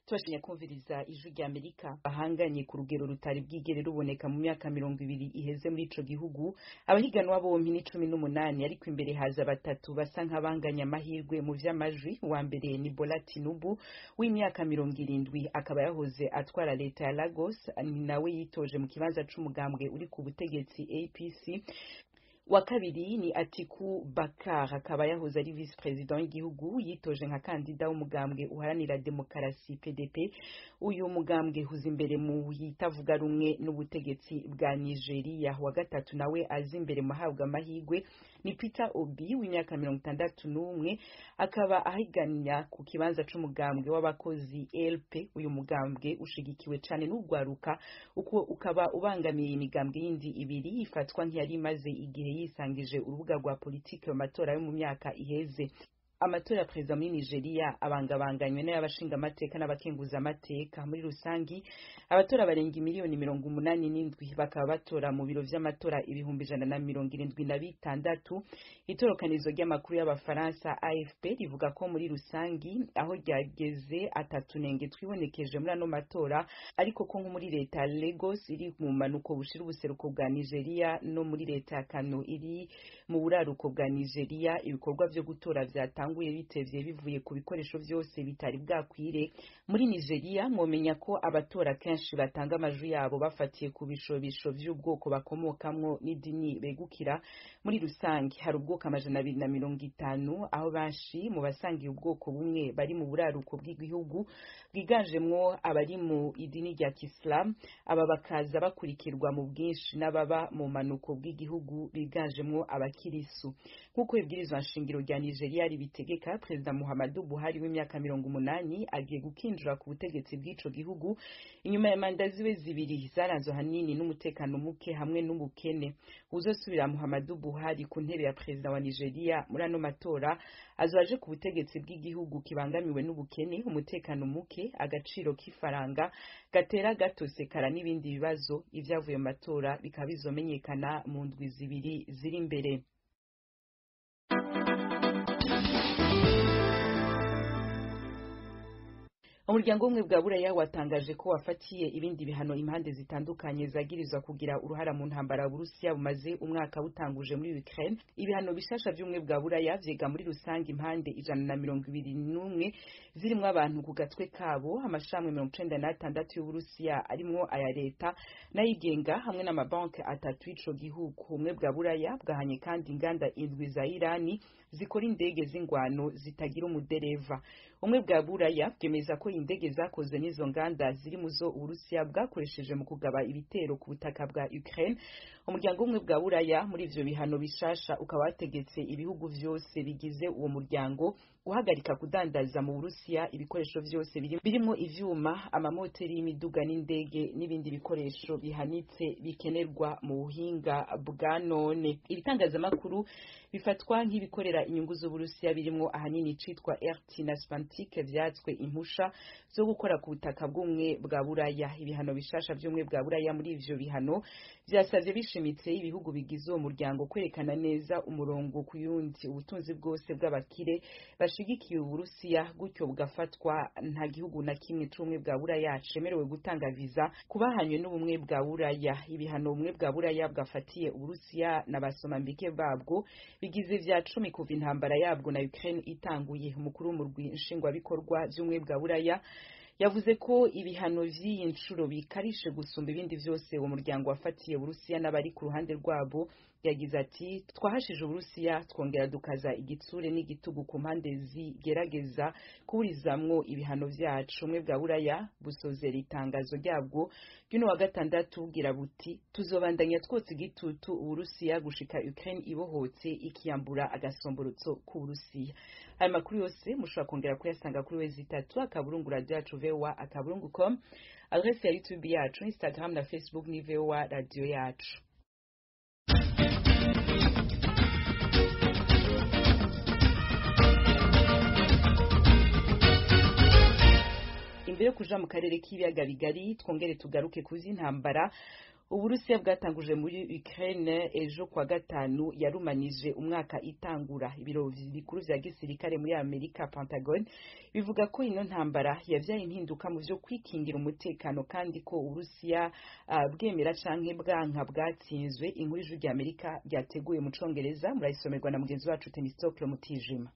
tubashanya kumviriza ijwi rya amerika bahanganye ku rugero rutari bwigere ruboneka mu myaka mirongo ibiri iheze muri ico gihugu abahiganwa bompi ni cumi n'umunani ariko imbere haza batatu basa nk'abanganya amahirwe mu vy'amajwi uwa mbere ni bola tinubu w'imyaka mirongo irindwi akaba yahoze atwara leta ya lagos ni nawe yitoje mu kibanza c'umugambwe uri ku butegetsi apc wa kabiri ni Atiku Bakar akaba yahoze ari vice president w'igihugu yitoje nka kandida w'umugambwe uharanira demokarasi PDP uyu mugambwe huza imbere mu yitavuga rumwe n'ubutegetsi bwa Nigeria wa gatatu nawe azi imbere muhabwa amahigwe ni Peter Obi w'imyaka mirongo itandatu n'umwe akaba ahiganya ku kibanza c'umugambwe w'abakozi LP uyu mugambwe ushigikiwe cane n'ugwaruka uko ukaba ubangamiye imigambwe yindi ibiri ifatwa nk'iyari imaze igihe yisangije urubuga rwa politiki mu matora yo mu myaka iheze amatora ya perezida muri nigeria abangabanganywe n'ay'abashinga amateka n'abakenguza amateka muri rusangi abatora barenga imiliyoni mirongo umunani n'indwi bakaba batora mu biro vy'amatora ibihumbi ijana na mirongo irindwi na bitandatu itorokanizo ry'amakuru y'abafaransa afp rivuga ko muri rusangi aho ryageze atatu nenge twibonekeje muri ano matora ariko ko nko muri leta ya lagos iri mu manuko bushira ubuseruko bwa nigeria no muri leta ya kano iri mu buraruko bwa nigeria ibikorwa vyo gutora vyatanguye bitevye bivuye ku bikoresho vyose bitari bwakwire muri nigeria mwomenya ko abatora kenshi batanga amajwi yabo bafatiye ku bishobisho vy'ubwoko bakomokamwo n'idini begukira muri rusange hari ubwoko amajana abiri na mirongo itanu aho benshi mu basangiye ubwoko bumwe bari mu buraruko bw'igihugu bwiganjemwo abari mu idini rya kisilamu aba bakaza bakurikirwa mu bwinshi n'ababa mu manuko bw'igihugu biganjemwo abakirisu nk'uko ibwirizwa nshingiro rya nigeria ribitegeka perezida muhammadu buhari w'imyaka mirongo umunani agiye gukinjira ku butegetsi bw'ico gihugu inyuma ya manda ziwe zibiri zaranzwe ahanini n'umutekano muke hamwe n'ubukene uzosubira muhammadu buhari ku ntebe ya perezida wa nigeria muri ano matora azaje ku butegetsi bw'igihugu kibangamiwe n'ubukene umutekano muke agaciro k'ifaranga gatera gatosekara n'ibindi bibazo ivyavuye mu matora bikaba bizomenyekana mu ndwi zibiri ziri imbere umuryango w'ubumwe bwa buraya watangaje ko wafatiye ibindi bihano impande zitandukanye zagirizwa kugira uruhara mu ntambara burusiya bumaze umwaka butanguje muri ukraine ibihano bishasha vy'ubumwe bwa buraya vyega muri rusange impande ijana na mirongo ibiri n'umwe zirimwo abantu ku gatwe kabo amashami mirongo icenda n'atandatu y'uburusiya arimwo aya leta n'ayigenga hamwe n'amabanki atatu y'ico gihugu ubumwe bwa buraya bwahanye kandi inganda indwi za irani zikora indege z'ingwano zitagira umudereva ubumwe bwa buraya bwemeza ko indege zakoze n'izo nganda ziri mu zo uburusiya bwakoresheje mu kugaba ibitero ku butaka bwa ukraine umuryango w'ubumwe bwa buraya muri ivyo bihano bishasha ukaba wategetse ibihugu vyose bigize uwo muryango guhagarika kudandaza mu burusiya ibikoresho vyose birimwo ivyuma amamoteri y'imiduga n'indege n'ibindi bikoresho bihanitse bikenerwa mu buhinga bwa none ibitangazamakuru bifatwa nk'ibikorera inyungu z'uburusiya birimwo ahanini citwa rt na spantik vyatswe impusha zo gukora ku butaka bw'umwe bwa buraya ibihano bishasha vy'umwe bwa buraya muri ivyo bihano vyasavye bishimitse ibihugu bigize uwo muryango kwerekana neza umurongo ku yundi ubutunzi bwose bw'abakire bashigikiye uburusiya gutyo bugafatwa nta gihugu na kimwe c'ubumwe bwa buraya cemerewe gutanga viza kubahanywe n'ubumwe bwa buraya ibihano ubumwe bwa buraya bwafatiye uburusiya na basomambike babwo bigize vya cumi kuva intambara yabwo na ukraine itanguye umukuru w'umurwi nshingwabikorwa vy'ubumwe bwa buraya yavuze ko ibihano vy'iyi nshuro bikarishe gusumba ibindi vyose uwo muryango wafatiye uburusiya n'abari ku ruhande rwabo yagize ati twahashije uburusiya twongera dukaza igitsure n'igitugu ku mpande zigerageza kuburizamwo ibihano vyacu umwe bwa buraya busozera itangazo ryabwo ry'uno wa gatandatu bugira buti tuzobandanya twotsa igitutu uburusiya gushika ukraine ibohotse ikiyambura agasomborotso k'uburusiya aya makuru yose mushobora kongera kuyasanga kuri wezi itatu akaburungu radio yacu voa akaburungu com adrese ya youtube yacu instagram na facebook ni voa radio yacu imbere yo kuja mu karere k'ibiyaga bigari twongere tugaruke kuzi intambara uburusiya bwatanguje muri ukraine ejo kwa gatanu yarumanije umwaka itangura ibiro bikuru vya gisirikare muri amerika pentagon bivuga ko ino ntambara yavyaye impinduka mu vyo kwikingira umutekano kandi ko uburusiya uh, bwemera canke bwanka bwatsinzwe inkuru ijwi rya amerika ryateguye mu congereza murayisomerwa na mugenzi wacu temistokle mutijima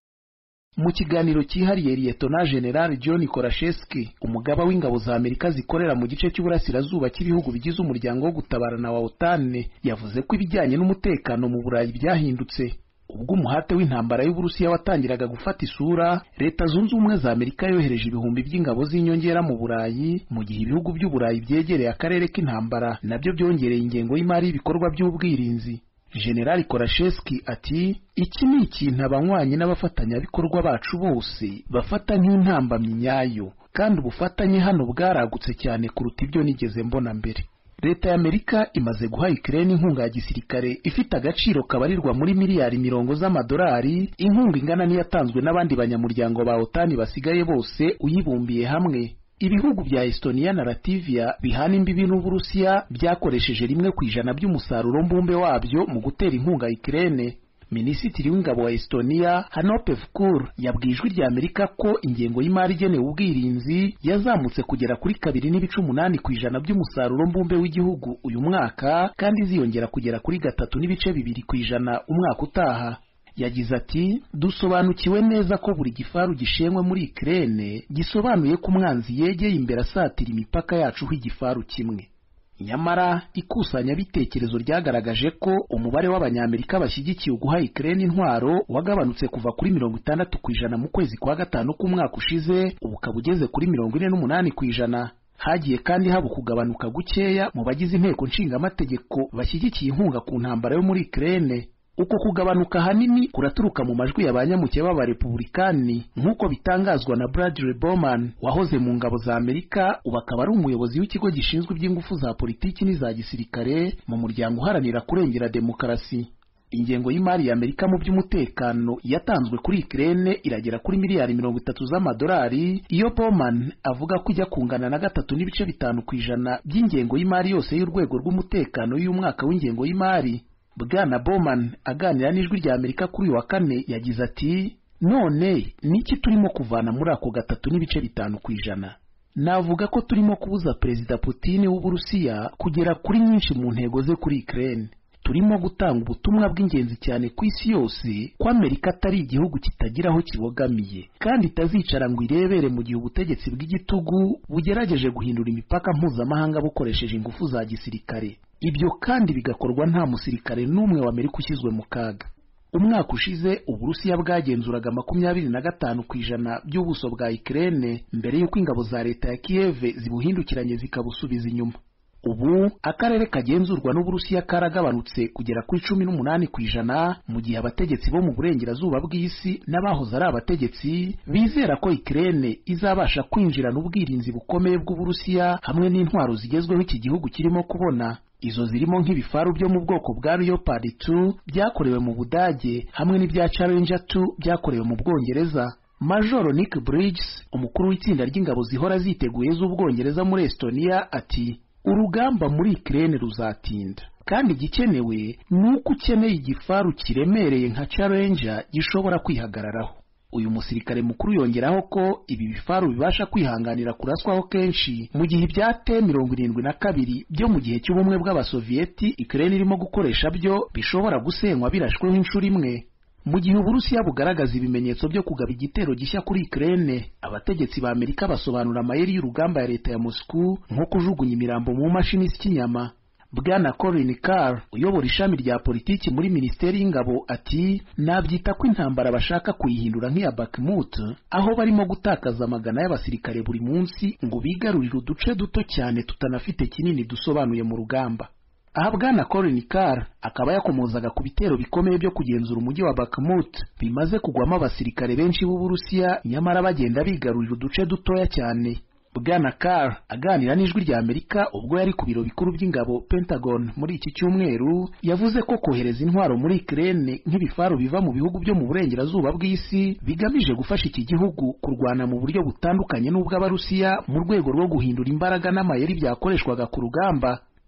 mu kiganiro cyihariye liyetona general john korashevski umugaba w'ingabo za amerika zikorera mu gice cy'uburasirazuba cy'ibihugu bigize umuryango wo gutabarana wa otane yavuze ko ibijyanye n'umutekano mu burayi byahindutse ubwo umuhate w'intambara y'uburusiya watangiraga gufata isura leta zunze ubumwe za amerika yohereje ibihumbi by'ingabo z'inyongera mu burayi mu gihe ibihugu by'uburayi byegereye akarere k'intambara nabyo byongereye ingengo y'imari y'ibikorwa by'ubwirinzi generali korashevski ati iki ni ikintu abanywanyi n'abafatanyabikorwa bacu bose bafata nk'intambamyi nyayo kandi ubufatanye hano bwaragutse cyane kuruta ibyo nigeze mbona mbere leta ya amerika imaze guha ukraine inkunga ya gisirikare ifite agaciro kabarirwa muri miliyari mirongo z'amadolari inkunga ingana n'iyatanzwe n'abandi banyamuryango ba otani basigaye bose uyibumbiye hamwe ibihugu bya Estonia na Latvia bihana imbibi n'Uburusiya byakoresheje rimwe ku ijana by'umusaruro mbumbe wabyo mu gutera inkunga Ukraine. Minisitiri w'ingabo wa Estonia Hanope Vkur yabwiye ijwi rya Amerika ko ingengo y'imari igenewe ubwirinzi yazamutse kugera kuri kabiri n'ibice umunani ku ijana by'umusaruro mbumbe w'igihugu uyu mwaka kandi iziyongera kugera kuri gatatu n'ibice bibiri ku ijana umwaka utaha. yagize ati dusobanukiwe neza ko buri gifaru gishenywe muri Ukraine gisobanuye ko umwanzi yegeye imbere asatira imipaka yacu igifaru kimwe nyamara ikusanyabitekerezo ryagaragaje ko umubare w'abanyamerika bashyigikiye uguha Ukraine intwaro wagabanutse kuva kuri mirongo itandatu ku ijana mu kwezi kwa gatanu k'umwaka ushize ubu ukaba ugeze kuri mirongo ine n'umunani ku ijana hagiye kandi haba ukugabanuka gukeya mu bagize inteko nshingamategeko bashyigikiye inkunga ku ntambara yo muri Ukraine uko kugabanuka ahanini kuraturuka mu majwi ya ba nyamuke b'abarepubulikani nk'uko bitangazwa na Bradley Bowman wahoze mu ngabo za Amerika ubu akaba ari umuyobozi w'ikigo gishinzwe iby'ingufu za politiki n'iza gisirikare mu muryango uharanira kurengera demokarasi ingengo y'imari ya Amerika mu by'umutekano yatanzwe kuri Ukraine iragera kuri miliyari mirongo itatu z'amadolari iyo Bowman avuga ko ijya kungana na gatatu n'ibice bitanu ku ijana by'ingengo y'imari yose y'urwego rw'umutekano y'umwaka w'ingengo y'imari Bwana Bowman aganira n'ijwi rya Amerika kuri uyu wa kane yagize ati none niki turimo kuvana muri ako gatatu n'ibice bitanu ku ijana navuga ko turimo kubuza Perezida Putin w'Uburusiya kugera kuri nyinshi mu ntego ze kuri Ukraine turimo gutanga ubutumwa bw'ingenzi cyane ku isi yose ko Amerika atari igihugu kitagira aho kibogamiye kandi itazicara ngo irebere mu gihe ubutegetsi bw'igitugu bugerageje guhindura imipaka mpuzamahanga bukoresheje ingufu za gisirikare ibyo kandi bigakorwa nta musirikare n'umwe wa Amerika ushyizwe mu kaga umwaka ushize uburusiya bwagenzuraga makumyabiri na gatanu ku ijana by'ubuso bwa Ukraine mbere y'uko ingabo za leta ya Kiev zibuhindukiranye zikabusubiza inyuma ubu akarere kagenzurwa n'uburusiya karagabanutse kugera kuri cumi n'umunani ku ijana mu gihe abategetsi bo mu burengerazuba bw'isi n'abahoze ari abategetsi bizera ko Ukraine izabasha kwinjirana ubwirinzi bukomeye bw'uburusiya hamwe n'intwaro zigezweho iki gihugu kirimo kubona izo zirimo nk'ibifaru byo mu bwoko bwa Leopard 2 byakorewe mu Budage hamwe n'ibya Challenger 2 byakorewe mu Bwongereza Major Nick Bridges umukuru w'itsinda ry'ingabo zihora ziteguye z'Ubwongereza muri Estonia ati urugamba muri Ukraine ruzatinda kandi igikenewe ni uko ukeneye igifaru kiremereye nka Challenger gishobora kwihagararaho uyu musirikare mukuru yongeraho ko ibi bifaru bibasha kwihanganira kuraswaho kenshi mu gihe ibya T mirongo irindwi na kabiri byo mu gihe cy'ubumwe bw'abasoviyeti Ukraine irimo gukoresha byo bishobora gusenywa birashweho inshuro imwe mu gihe uburusiya bugaragaza ibimenyetso byo kugaba igitero gishya kuri Ukraine abategetsi ba Amerika basobanura amayeri y'urugamba ya leta ya Moscow nko kujugunya imirambo mu mashini z'ikinyama Bwana Colin Carr uyobora ishami rya politiki muri Minisiteri y'Ingabo ati nabyita ko intambara bashaka kuyihindura nk'iya Bakhmut aho barimo gutakaza amagana y'abasirikare buri munsi ngo bigarurire uduce duto cyane tutanafite kinini dusobanuye mu rugamba aha Bwana Colin Carr akaba yakomozaga ku bitero bikomeye byo kugenzura umujyi wa Bakhmut bimaze kugwamo abasirikare benshi b'Uburusiya nyamara bagenda bigarurira uduce dutoya cyane Bwana Carr aganira n'ijwi rya Amerika ubwo yari ku biro bikuru by'ingabo Pentagon muri iki cyumweru yavuze ko kohereza intwaro muri Ukraine nk'ibifaru biva mu bihugu byo mu burengerazuba bw'isi bigamije gufasha iki gihugu kurwana mu buryo butandukanye n'ubw'Abarusiya mu rwego rwo guhindura imbaraga n'amayeri byakoreshwaga ku rugamba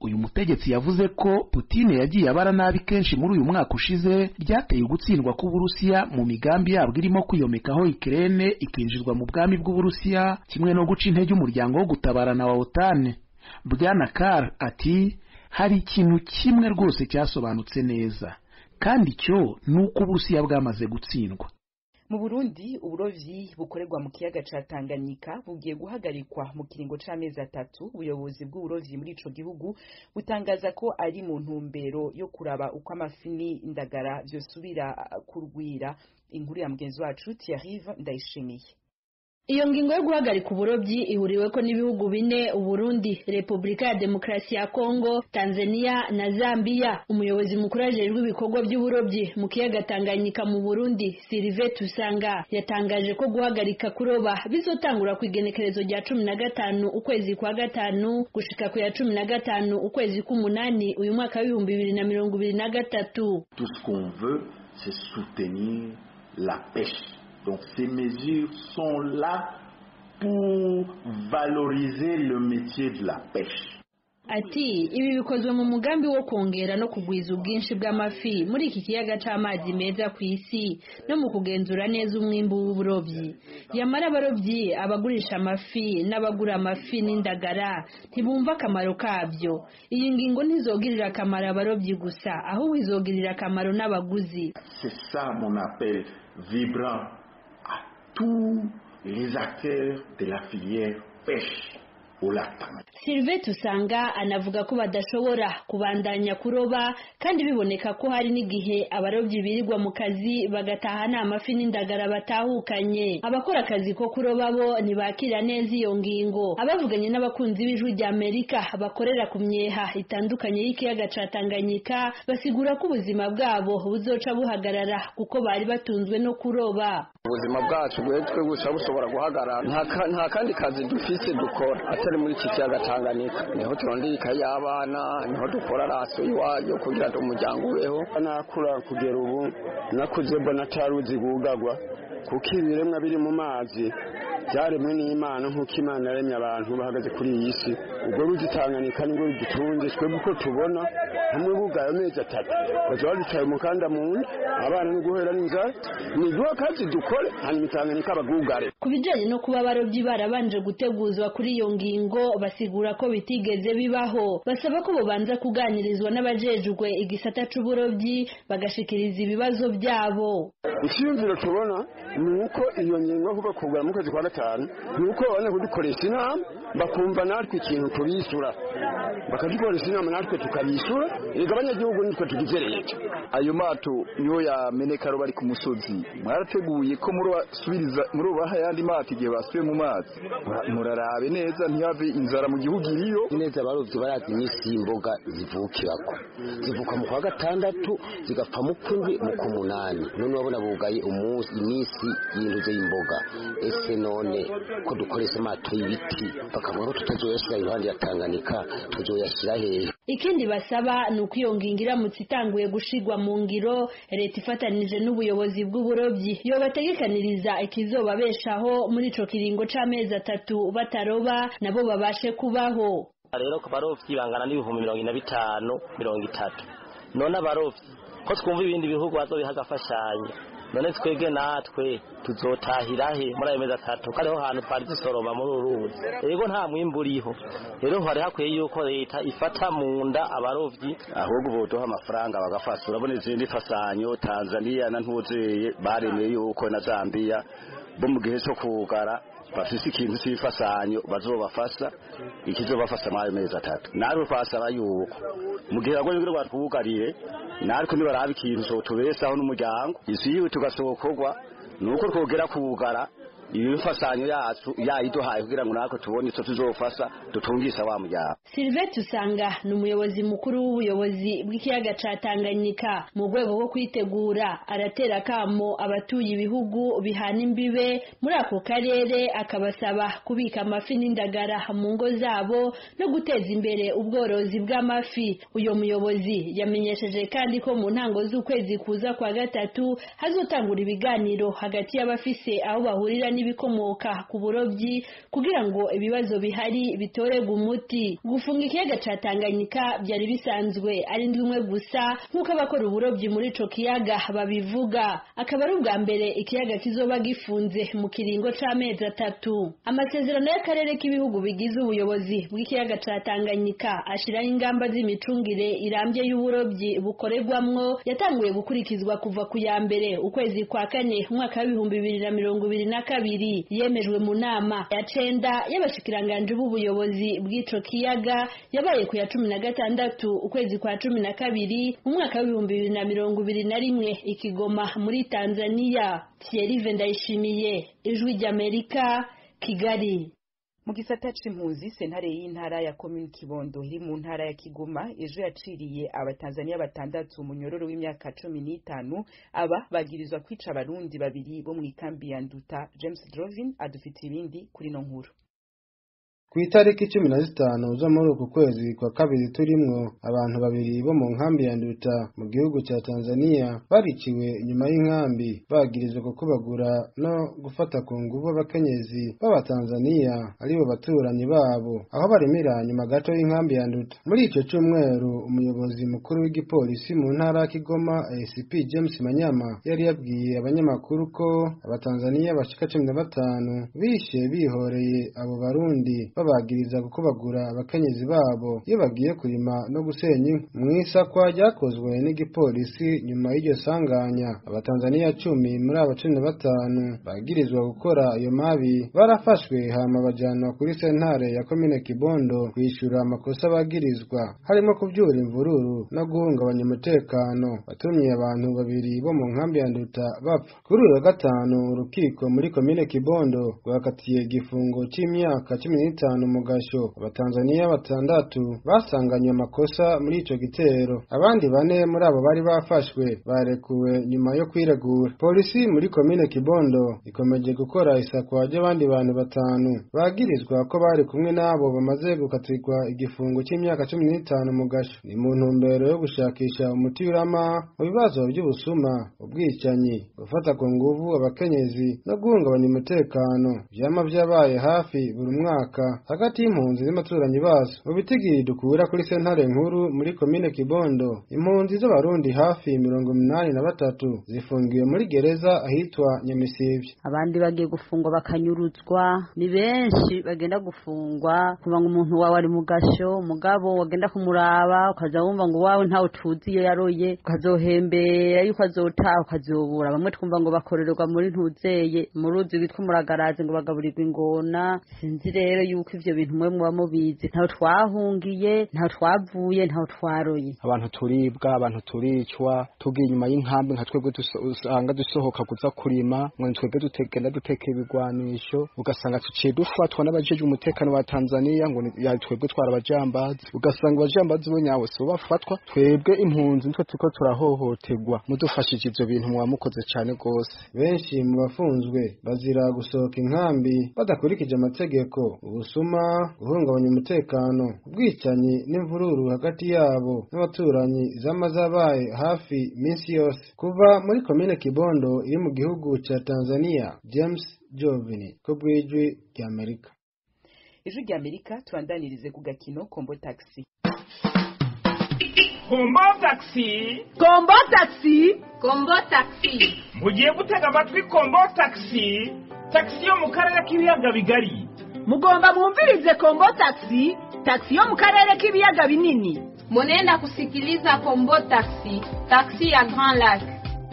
uyu mutegetsi yavuze ko Putine yagiye abara nabi kenshi muri uyu mwaka ushize ryateye ugutsindwa k'Uburusiya mu migambi yabwo irimo kwiyomekaho Ukraine ikinjizwa mu bwami bw'Uburusiya kimwe no guca intege umuryango wo gutabarana wa OTAN Bwana Carr ati hari ikintu kimwe rwose cyasobanutse neza kandi cyo ni uko Uburusiya bwamaze gutsindwa mu Burundi uburovyi bukorerwa mu kiyaga ca Tanganyika bugiye guhagarikwa mu kiringo c'amezi atatu ubuyobozi bw'uburovyi muri ico gihugu butangaza ko ari mu ntumbero yo kuraba uko amafi n'indagara vyosubira kurwira inkuru ya mugenzi wacu Thierry Ndayishimiye iyo ngingo yo guhagarika uburobyi ihuriweko n'ibihugu bine uburundi repubulika ya demokarasi ya kongo tanzania na zambia umuyobozi mukuru ajejwe ibikorwa by'uburobyi mu kiyaga tanganyika mu burundi sirive tusanga yatangaje ko guhagarika kuroba bizotangura ku igenekerezo rya cumi na gatanu ukwezi kwa gatanu gushika ku ya cumi na gatanu ukwezi k'umunani uyu mwaka w'ibihumbi bibiri na mirongo ibiri na gatatu tout ce qu'on veut c'est soutenir la pêche Donc ces mesures sont là pour valoriser le métier de la pêche. Ati ibi bikozwe mu mugambi wo kongera no kugwiza ubwinshi bw'amafi muri iki kiyaga c'amazi meza ku isi no mu kugenzura neza umwimbu w'uburovyi yamara abarovyi abagurisha amafi n'abagura amafi n'indagara ntibumva akamaro kabyo iyi ngingo ntizogirira akamaro abarovyi gusa ahubwo izogirira akamaro n'abaguzi C'est ça mon appel vibrant à tous les acteurs de la filière pêche au lac Tanganyika. Sylvette usanga anavuga ko badashobora kubandanya kuroba kandi biboneka ko hari n'igihe abarobyi birirwa mu kazi bagataha nta mafi n'indagara batahukanye abakora akazi ko kuroba bo ntibakira neza iyo ngingo abavuganye n'abakunzi b'ijwi rya Amerika bakorera ku myeha itandukanye y'ikiyaga ca Tanganyika basigura ko ubuzima bwabo buzoca buhagarara kuko bari batunzwe no kuroba ubuzima bwacu bwetwe gusa bushobora guhagarara nta kandi kazi dufise dukora atari muri iki kiyaga Tanganyika niho turondera ikayi y'abana niho dukora raso iwayo kugira ngo umuryango ubeho nakura kugera ubu nakuze mbona ataruzi gugagwa kuko ibiremwa biri mu mazi byaremwe n'imana nk'uko imana yaremye abantu bahagaze kuri iyi si ubwo ruzi Tanganyika nibwo rudutunze twebwe uko tubona hamwe bugaye amezi atatu baza badutaye umukanda mu nda abana ni guhera n'inzara ni duha akazi dukore hanyuma Tanganyika bagugare ku bijyanye no kuba abarobyi barabanje guteguzwa kuri iyo ngingo basigura ko bitigeze bibaho basaba ko babanza kuganirizwa n'abajejwe igisata c'uburobyi bagashikiriza ibibazo byabo icyiyumviro tubona ni uko iyo ngingo kuva kugura mu kwezi kwa gatanu ni uko babona kudukoresha inama bakumva natwe ikintu tubisura bakadukoresha inama natwe tukabisura reka abanyagihugu nitwe tugize leta ayo mato niyo yameneka bari ku musozi mwarateguye ko murabasubiriza murubaha ayandi mato igihe basubiye mu mazi murarabe neza ntihave inzara mu gihugu iriyo neza abarovyi barazi iminsi y'imboga zivukirako zivuka mu kwa gatandatu zigapfa mu kwindwi mu kumunani none urabona bugaye umunsi iminsi y'induze y'imboga ese none ko dukoresha amato y'ibiti bakavuga ko tutazoyashira iruhande ya Tanganyika tuzoyashira hehe ikindi basaba ni uko iyo ngingo iramutse itanguye gushigwa mu ngiro leta ifatanije n'ubuyobozi bw'uburobyi yo bategekaniriza ikizobabeshaho muri ico kiringo c'amezi atatu bataroba nabo babashe kubaho rero ku barovyi bangana n'ibihumbi mirongo ine na bitanu mirongo itatu none abarovyi ko twumva ibindi bihugu bazobiha agafashanyo none twebwe natwe tuzotahira he muri ayo mezi atatu ko ariho hantu twari dusoroma muri uru ruzi rero nta mwimbu uriho rero hari hakwiye yuko leta ifata mu nda abarovyi ahubwo boduha amafaranga bagafasha urabona izindi fasanyo tanzania na ntuzeye baremeye yuko na zambia bo mu gihe cyo kugara bafise ikintu cy'ifasanyo bazobafasha ikizobafasha muri ayo mezi atatu natwe twasaba yuko mu gihe bagoye kugira batwugarire natwe nibaraba ikintu cotubesaho n'umuryango isi yiwe tugasokorwa nuko twogera kugara ibifasanyo yacu yayiduhaye kugira ngo natwe tubone icyo tuzofasha dutungisha wa muryango Sylvette usanga ni umuyobozi mukuru w'ubuyobozi bw'ikiyaga ca Tanganyika mu rwego rwo kwitegura aratera kamo abatuye ibihugu bihana imbibe muri ako karere akabasaba kubika amafi n'indagara mu ngo zabo no guteza imbere ubworozi bw'amafi uyo muyobozi yamenyesheje kandi ko mu ntango z'ukwezi kuza kwa gatatu hazotangura ibiganiro hagati y'abafise aho bahurira n'ibikomoka ku burobyi kugira ngo ibibazo bihari bitorerwe umuti gufunga ikiyaga ca Tanganyika byari bisanzwe ari ndwimwe gusa nk'uko abakora uburobyi muri ico kiyaga babivuga akaba ari ubwa mbere ikiyaga kizoba gifunze mu kiringo c'amezi atatu amasezerano y'akarere k'ibihugu bigize ubuyobozi bw'ikiyaga ca Tanganyika ashiraho ingamba z'imicungire irambye y'uburobyi bukorerwamwo yatanguye gukurikizwa kuva ku ya mbere ukwezi kwa kane umwaka w'ibihumbi bibiri na mirongo ibiri na kabiri yemejwe mu nama ya cenda y'abashikiranganji b'ubuyobozi bw'ico kiyaga yabaye ku ya cumi na gatandatu ukwezi kwa cumi na kabiri mu mwaka w'ibihumbi bibiri na mirongo ibiri na rimwe ikigoma muri tanzania thierry ndayishimiye ijwi ry'amerika kigali mu gisata c'impunzi sentare y'intara ya komini kibondo iri mu ntara ya kigoma ejo yaciriye abatanzaniya batandatu munyororo w'imyaka cumi n'itanu aba bagirizwa kwica abarundi babiri bo mu ikambi ya nduta james drovin adufitiye ibindi kuri no nkuru ku itariki cumi na zitanu zo muri uku kwezi kwa kabiri turimwo abantu babiri bo mu nkambi ya nduta mu gihugu cya tanzania bariciwe inyuma y'inkambi bagirizwa kukubagura no gufata ku nguvu abakenyezi b'abatanzaniya aribo baturanyi babo aho barimira nyuma gato y'inkambi ya nduta muri icyo cyumweru umuyobozi mukuru w'igipolisi mu ntara ya kigoma acp james manyama yari yabwiye abanyamakuru ko abatanzaniya bashika cumi na batanu bishe bihoreye abo barundi babagiriza gukubagura abakenyezi babo iyo bagiye kurima no gusenya inkwi mu isakwa ryakozwe n'igipolisi nyuma y'iryo sanganya abatanzaniya cumi muri aba cumi na batanu bagirizwa gukora ayo mabi barafashwe hama bajanwa kuri sentare ya komine kibondo kwishyura amakosa bagirizwa harimo kubyura imvururu no guhungabanya umutekano watumye abantu babiri bo mu nkambi ya nduta bapfa kuri uyu wa gatanu urukiko muri komine kibondo rwakatiye igifungo cy'imyaka cumi n'itanu mu gasho abatanzaniya batandatu basanganywe amakosa muri ico gitero abandi bane muri abo bari bafashwe barekuwe nyuma yo kwiregura polisi muri komine kibondo ikomeje gukora isakwa ry'abandi bantu batanu bagirizwa ko bari kumwe n'abo bamaze gukatirwa igifungo cy'imyaka cumi n'itanu mu gasho ni mu ntumbero yo gushakisha umuti urama mu bibazo by'ubusuma ubwicanyi gufata ku nguvu abakenyezi no guhungabanya umutekano vyama vyabaye hafi buri mwaka hagati y'impunzi n'abaturanyi bazo mu bitigiri dukura kuri sentare nkuru muri komine kibondo impunzi z'abarundi hafi mirongo umunani na batatu zifungiwe muri gereza ahitwa nyamisibye abandi bagiye gufungwa bakanyuruzwa ni benshi bagenda gufungwa kuva ngo umuntu wawe ari mu gasho umugabo wagenda kumuraba ukaza wumva ngo wawe ntawe tuzi iyo yaroye ukazohembera yuko azotaha ukazobura bamwe twumva ngo bakorerwa muri ntuzeye mu ruzi rwitwa umuragarazi ngo bagaburirwa ingona sinzi rero yuko ivyo bintu mwe muba mubizi ntaho twahungiye ntaho twavuye ntaho twaroye abantu turibwa abantu turicwa tugiye inyuma y'inkambi nka twebwe usanga dusohoka kuza kurima ngo twebwe dutegenda duteka ibigwanisho ugasanga tuciye dufatwa n'abajejwe umutekano wa Tanzania ngo twebwe twara abajambazi ugasanga abajambazi bo nyawe so bafatwa twebwe impunzi nitwe turiko turahohoterwa mudufashije ivyo bintu muba mukoze cane gose benshi mu bafunzwe bazira gusohoka inkambi badakurikije amategeko ubusuma guhungabanya umutekano ubwicanyi n'imvururu hagati yabo n'abaturanyi zama zabaye hafi minsi yose kuva muri komine kibondo iri mu gihugu ca tanzania james jovini ko bw'ijwi ry'amerika ijwi ry'amerika tubandanirize ku gakino kombo taxi kombo taxi kombo taxi kombo taxi mugiye gutega amatwi kombo taxi taxi yo mu karere k'ibiyaga bigari mugomba mwumvirize kombo taxi taxi yo mu karere k'ibiyaga binini munenda kusikiliza kombo taxi taxi ya grand lac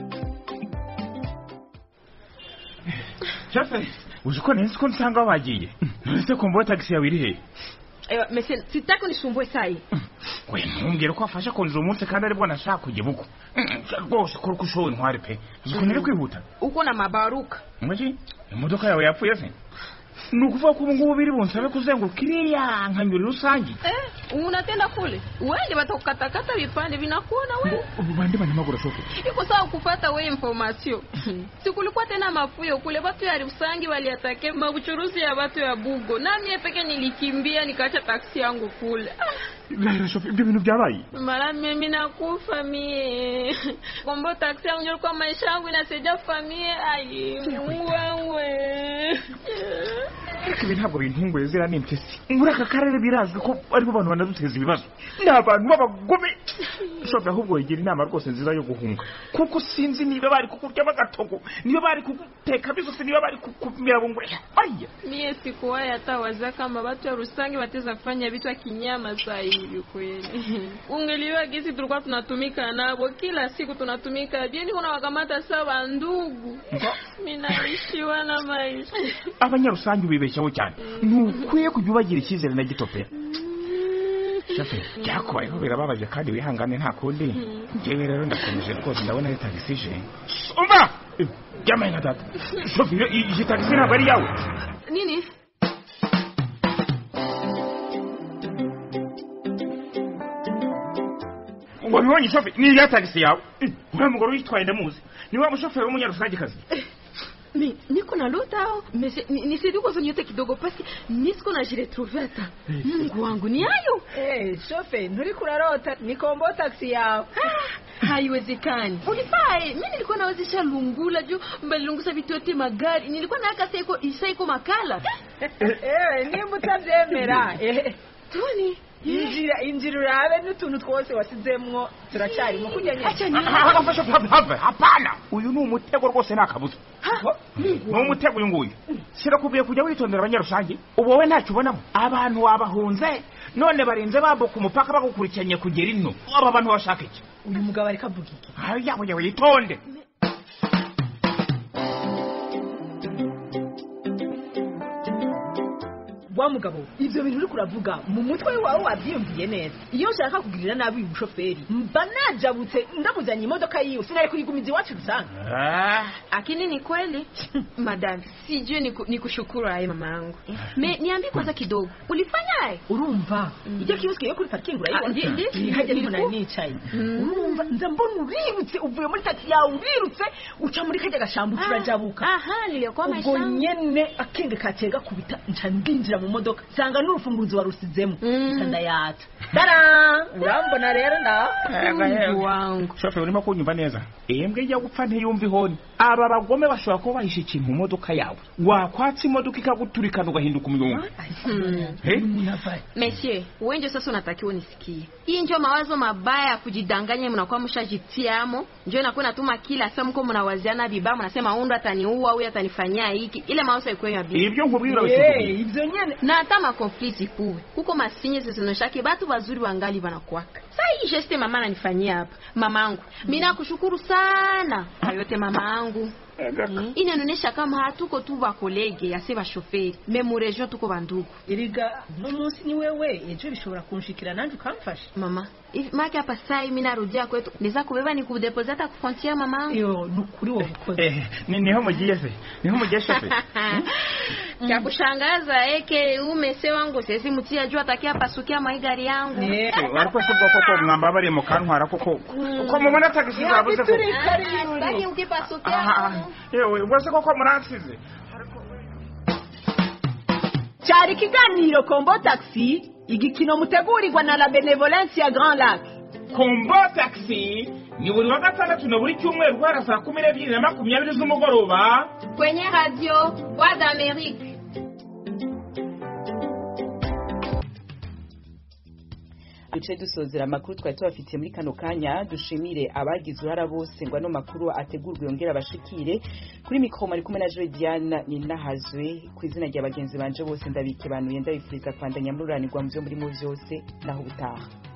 shefe uzi ko nzi ko nsanga bagiye nonese kombo taxi yawe iri he Ewa, mese sitaki unisumbue sai we ntumbwire ko wafashe konje umunsi kandi aribwo nashaka kujya buko rwose kora uko ushoboye ntware pe uzi ukuntu iri kwihuta uko na mabaruka mwiki imodoka yawe yapfuye se ni ukuvuga ko ubu ngubu biri bunsabe kuzenguruka iriya nkanyuri rusange unatenda kule wende batakukatakata vipande vinakuona wewe bande banyamaguru shofe iko sawa kufata we information sikulikuwa tena mafuyo kule batu ya rusangi waliatake mabuchuruzi ya batu ya bugo na mie peke nilikimbia nikaacha taksi yangu kule lahera shofe ibyo bintu byabaye mara mimi nakufa mie kombo taksi yangu ndio ilikuwa maisha yangu inasaidia famie ai wewe ariko ibi ntabwo bintunguye ziriya ni impyisi muri aka karere birazwi ko aribo bantu banaduteza ibibazo ni abantu b'abagome shofe ahubwo wigira inama rwose nziza yo guhunga kuko sinzi niba bari kukuryamo agatogo niba bari kuguteka bisosi niba bari kukumira bungwe aya mie sikuwahi hata wazia kama watu ya rusangi wateza kufanya vitu ya kinyama saa hivi kweli ungeliwa gisi tulikuwa tunatumika nabo kila siku tunatumika bieni kuna wakamata sawa ndugu minaishiwa na maisha abanyarusange ubibeshyaho cyane ntukwiye kujya ubagira icyizere na gito pe shafe byakubayeho birababaje kandi wihangane nta kundi njyewe rero ndakomeje rwose ndabona ari tagisi ije umva byamaye nka data shofe iyi tagisi ntabwo ari iyawe nini wabibonye shofe ni iya tagisi yawe uriya mugore uyitwaye ndamuzi ni wa mushoferi w'umunyarusangekazi mi niko na lota ao nisaidie kwanza nyote kidogo pasi nisiko na jiretrouve hata mungu wangu ni hayo hey, shofe nturi kurarota ni kombo taksi yawe haiwezekani ulipae mi nilikuwa nawezesha lungula juu mbalilungusa vitu yote magari nilikuwa naaka saiko isaiko makala ewe nimba utabyemera toni injira injira urabe n'utuntu twose wasizemwo turacyarimo kujya hapana uyu ni umutego rwose ni akabuza ni umutego uyu nguyu sirakubwiye kujya witondera abanyarusange ubu wowe ntacyo ubonamo abantu wabahunze none barinze bambuka umupaka bagukurikiranye kugera ino aba bantu bashaka iki uyu mugabo ariko avuga iki yabo yawe yitonde wa mugabo ivyo bintu uriko uravuga mu mutwe wawe wavyiyumviye neza iyo nshaka kugirira nabi uyu mushoferi mba najabutse ndamujanye imodoka yiwe sinari kuyigumiza iwacu rusange akini ni kweli madam sijui ni, ni kushukuru aye mama yangu me niambie kwanza kidogo ulifanya aye urumva ijya kioski yo kuri parking urayibona hajya niho nari nicaye urumva nza mbona urirutse uvuye muri taxi yawe urirutse uca muri kajya gashambu turajabuka aha niliyokuwa ubwo nyene akenge kateye gakubita nca ndinjira mu modoka nsanga n'urufunguzo warusizemo ndayata tara urambona rero nda wangu shofe urimo kunyumva neza imbwa ijya gupfa ntiyumva ihoni aba bagome bashobora kuba bahishe ikintu mu modoka yawe wakwatsa imodoka ikaguturikana ugahinduka umuyonga Monsieur, wenjo sasa unatakiwa unisikie. Hii ndio mawazo mabaya ya kujidanganya mnakuwa mshajitiamo. Ndio inakuwa natuma kila saa mko mnawaziana vibaya mnasema huyu ataniua, huyu atanifanyia hiki. Ile mawazo yako ya bibi. Ibyo nkubwira hey, ibyo nyene. Na hata ma conflict kuwe. Huko masinye zisizoshaki batu bazuri wangali wanakuwaka. Sasa hii geste mama ananifanyia hapa. Mamangu, mimi nakushukuru sana. Hayote mamangu. Mm. inaonyesha kama hatuko tu bakolege ase bashoferi me mu region tuko bandugu iriga no munsi ni wewe ejo bishobora kunshikira nanje ukamfasha mama make hapa sai mimi narudia kwetu niza kubeba ni kudeposit hata kufrontiere mama yo nukuri wo bukoze eh niho mugiye se niho mugiye shofe kya kushangaza eke umese wangu sesi mutia juu atakia pasukia maigari yangu ariko se bwoko ko mwamba bari mu kantwara koko ko mubona tagisi zabuze ko bari ukipasukia yewe ubwo koko muransize cyari ikiganiro kombo taxi igikino mutegurirwa na la benevolence ya grand lac kombo taxi ni buri wa gatandatu na buri cyumweru guhera saa kumi n'ebyiri na makumyabiri z'umugoroba kwenye radio voix d'amerique duce dusozera amakuru twari tubafitiye muri kano kanya dushimire abagize uruhara bose ngo ano makuru ategurwe yongere abashikire kuri mikoro mari kumwe na joy diana ninahazwe ku izina rya bagenzi banje bose ndabike banuye ndabifuriza kwandanya mururanirwa mu byo murimo byose naho ubutaha